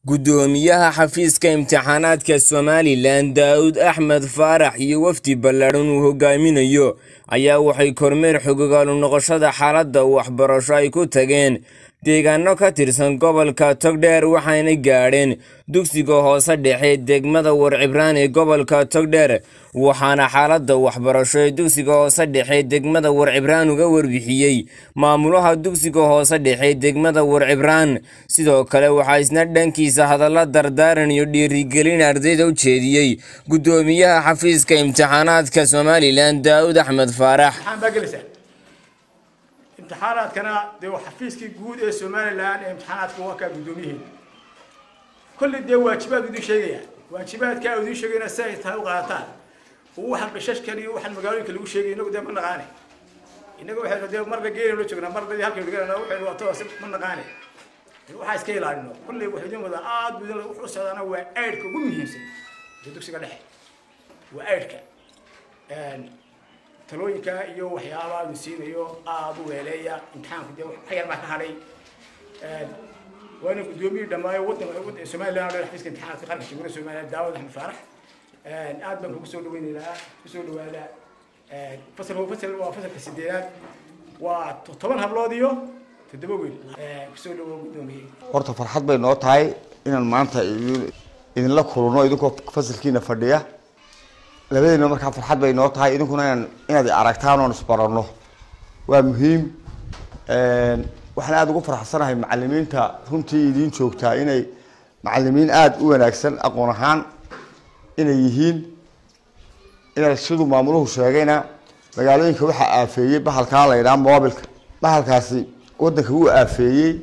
Guddoomiyaha xafiiska imtixaanaadka Somalilan Daawud Axmed Faarax iyo wafdi ballaadhan uu hogaaminayo ayaa waxay kormeer xooggan u noqoshada xaaladda waxbarasho ay ku tageen deegaano ka tirsan gobolka Togdheer waxayna gaadheen dugsiga hoose dhexe degmada Warcibraan ee gobolka Togdheer waxaana xaaladda waxbarasho ee dugsiga hoose dhexe degmada Warcibraan uga warbixiyey maamulaha dugsiga hoose dhexe degmada Warcibraan sidoo kale waxaa isna dhankiisa hadalla dardaaran iyo dhiirigelin ardayda u jeediyey guddoomiyaha xafiiska imtixaanaadka Somalilan Daawud Axmed Faarax imtixaan baa gelaysaa imtixaanaadkana dee waa xafiiskii guud ee somalilan ee imtixaanaadka waa kaa guddoomiyaheeda kolley dee waajibaad idin sheegaya waajibaadkaa idin sheegayna si ay tahay u qaataan oo waxaan qishashkan iyo waxaan magaalooyinka lagu sheegay inagu dee ma naqaane inaga waxaynu dee marna geena loo joognaa marna dee halkaynu dhiganana waxaynu wato si ma naqaane waxaa iska ilaalino kolley wuxuu idin wadaa aad buu idin wuxuu u socdaana waa aydhka ugu muhiimsan ee dugsiga dhexe waa aydhka talooyinka iyo waxyaabaha uu siinayo aada u weeleeya imtixaanku dee wax yar baa ka hadhay waana guddoomiyii dhammaayo waddan somalilan oo dhan xafiiska imtixaanaadka qaranka jamhuuriyadda somaliland daawud axmed faarax aad baan kugu soo dhaweynaynaa kusoo dhawaada fasalku fasal waa fasalka sideedaad waa toban hablood iyo toddoba wiil kusoo dhawo guddoomiye horta farxad bay noo tahay inaan maanta idinla kulno idinkoo fasalkiina fadhiya labadiina markaa farxad bay noo tahay idinkuna inaan inaad aragtaan oon isbarano waa muhiim waxaan aada ugu farxsanahay macalimiinta runtii idiin joogtaa inay macalimiin aada u wanaagsan aqoon ahaan inay yihiin ina siduu maamuluhu sheegayna magaalooyinka waxaa aafeeyey bahalkaa la yidhaha mobilka bahalkaasi wadanka wuu aafeeyey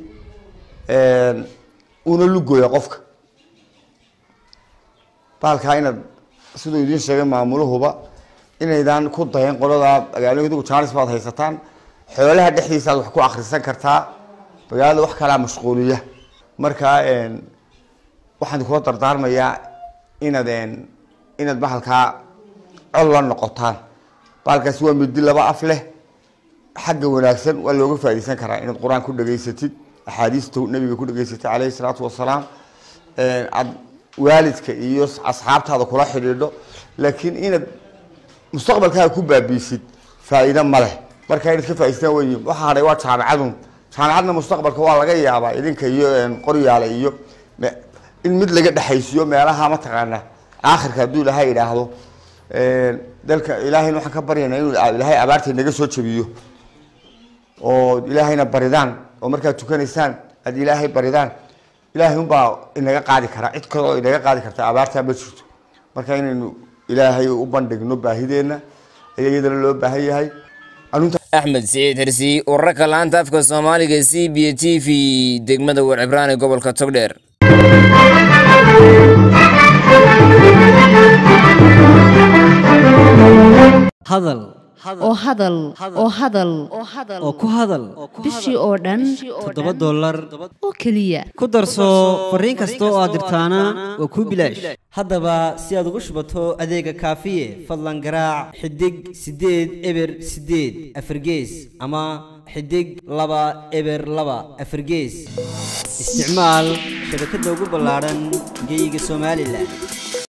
uuna lugooya qofka bahalkaa inaad siduu idiin sheegay maamuluhuba inaydaan ku dayan qolada magaalooyinka jaanis baad haysataan xoolaha dhexdiisa aad wax ku akrisan kartaa magaalada wax kalaa mashquuliya markaa waxaan kula dardaarmayaa inaad inaad bahalkaa col la noqotaan bahalkaasi waa midi laba af leh xagga wanaagsan waa looga faaideysan karaa inaad qur-aan ku dhageysatid axaadiista nabiga ku dhageysatid caleyhi salaatu wasalaam aad waalidka iyo asxaabtaada kula xidhiidho laakiin inaad mustaqbalkaaga ku baabiisid faa-iido ma leh marka inaad ka faaidystaan wey waxa hadhay waa jaamacadun jaamacadna mustaqbalka waa laga yaabaa idinka iyo qoryaale iyo in mid laga dhexaysiyo meelaha mataqaana aakhirka hadduu ilaahay idhaahdo dalka ilaahayna waxaan ka baryaynaa inuu ilaahay abaarta naga soo jabiyo oo ilaahayna baridaan oo markaad tukanaysaan aad ilaahay baridaan ilaahay unbaa inaga qaadi karaa cid kale oo inaga qaadi karta abaartaa ma jirto marka inaynu ilaahay u bandhigno baahideenna ayaa iyadana loo baahan yahay axmed siciid xirsi wararka laanta afka soomaaliga c b t v degmada warcibraan ee gobolka togdheer hadal oo hadal oo hadal oo ku hadal bishii oo dhan toddoba dollar oo keliya ku darso fariin kasta oo aad dirtaana waa kuu bilaash haddaba si aad ugu shubato adeega kaafiye fadlan garaac xidig siddeed eber siddeed afargees ama xidig laba eber laba afargees isticmaal shabakadda ugu ballaadhan geyga somalilan